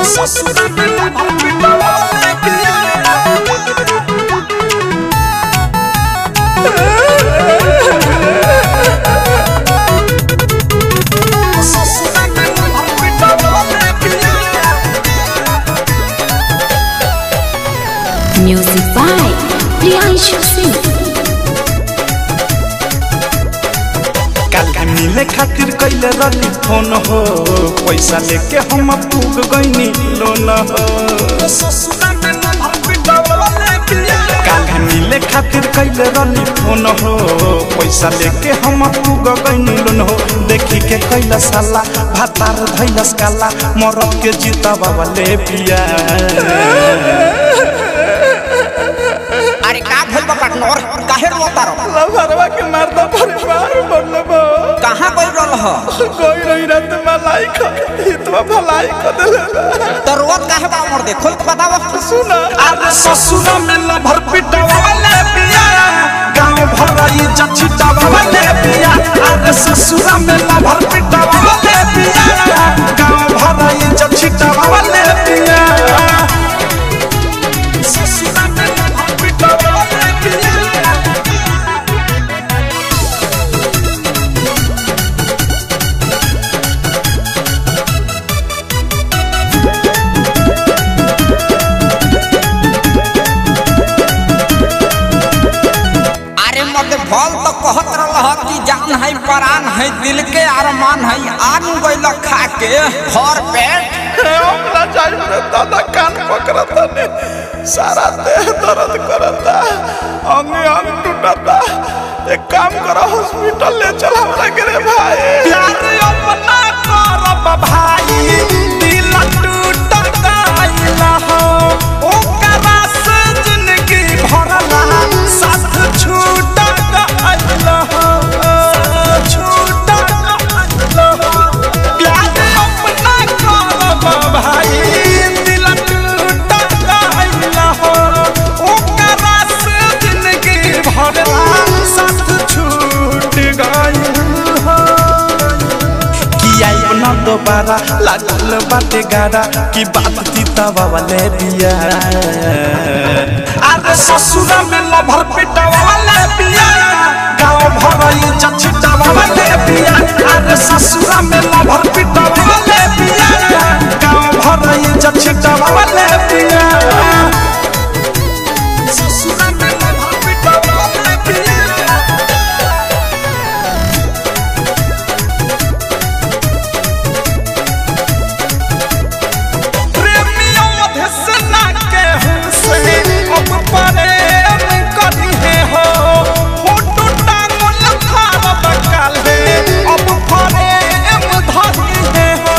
ससुरा में लभर पिटवाले पिया ससुरा में लभर पिटवाले पिया Music by Priyanshu Singh. काल मिले खातिर कैले रही फोन हो पैसा लेके हम पूग गईनी लोन हो काल मिले खातिर कैले रही फोन हो पैसा लेके हम पूग गईनी लोन हो देखी के कैला साला भातार धैलस काला मरद के जीता बाबा ले पिया अरे का भइल बा पार्टनर काहे रोता रहो लभरवा के मर्दा परिवार बनलबो कहां गइल रहल ह कोई रही रात मलाई ख हितवा भलाई क देले तो रोत काहे बा मर दे खोल के बताव सुन अरे ससुरा में लभर पिटवाले पिया गांव भराई जछिटवाले पिया अरे ससुरा में लभर पिटवाले पिया गांव भराई जछिटवाले पिया ससुरा में लभर पिटवाले पिया अरे मर्द भल तो कहत रहल ह कि जान है परान है दिल के अरमान है आन गइल खा के घर पेट ओकरा जाई रे दादा कान पकड़ता ने सारा देह दर्द करता अंग अंग टूटता एक काम करो हॉस्पिटल ले चल हमरा के रे भाई प्यार अपना करब भाई दिल टूट गइल हो ओकरा से जिंदगी भरला साथ छूट गइल हो छूट गइल हो प्यार अपना करब भाई दिल टूट गइल हो ओकरा से जिंदगी भरला साथ छूट गइल हो कि आइब न दोबारा लागल बाटे गाड़ा कि बात तीता वाले बिया अरे ससुरा में लभर पिटा वाले बिया गाँव भरई जछिटा वाले बिया अरे ससुरा में लभर पिटा वाले बिया गाँव भरई जछिटा वाले बिया ससुरा में लभर पिटा वाले बिया प्रेमियों धसना के हमसे अब प्रेम करी है हो फोटो टांगल खारब काले अब प्रेम धरी है हो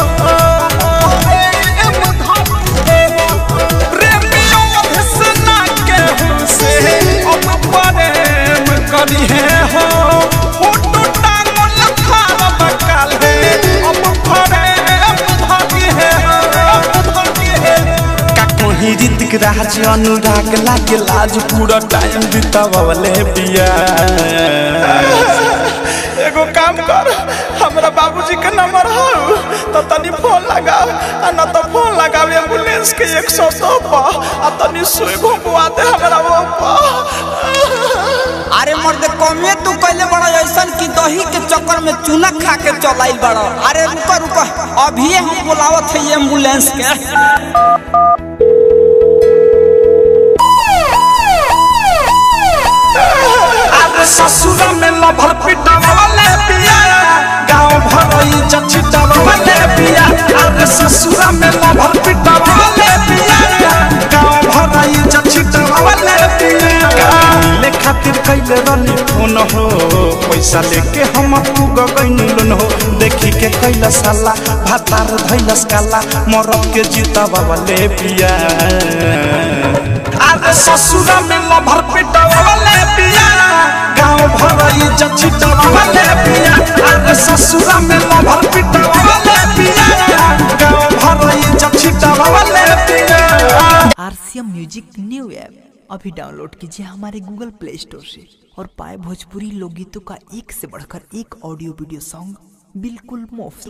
प्रेम धरी है हो प्रेमियों धसना के हमसे अब प्रेम करी है हो फोटो टांगल खारब काले अब प्रेम धरी है हो धरी है का कहीं ऋतिक राज अनुराग लागे लाज पूरा टाइम बितावले पिया एगो काम कर हमरा बाबूजी के नंबर हो तो तनी फोन लगाओ आ न तो फोन लगाओ एम्बुलेंस के 102 पर आ तनी सुई घुमवा दे हमरा वो पर अरे मर्द कमे तू कैले बड़ा ऐसन कि दही के चक्कर में चूना खा के चलाइल बड़ा अरे रुको रुको अभी हम बुलावत है एम्बुलेंस के अरे ससुरा में लभर पिटावले पिया गांव भरई जछिटावले पिया अरे ससुरा में लभर पिटावले पिया गांव भरई जछिटावले पिया ले खातिर कैले रनी फोन हो पैसा लेके हम पूग गइनी लोन हो देखी के कैला साला भातार धैलस काला मरद के जीता बाबा ले पिया अरे ससुरा में लभर पिटावले पिया गांव भरई जछिटावले पिया अरे ससुरा में लभर पिटावले पिया गांव भरई जछिटावले पिया आरसीएम म्यूजिक न्यू ऐप अभी डाउनलोड कीजिए हमारे गूगल प्ले स्टोर से और पाए भोजपुरी लोकगीतों का एक से बढ़कर एक ऑडियो वीडियो सॉन्ग बिल्कुल मुफ्त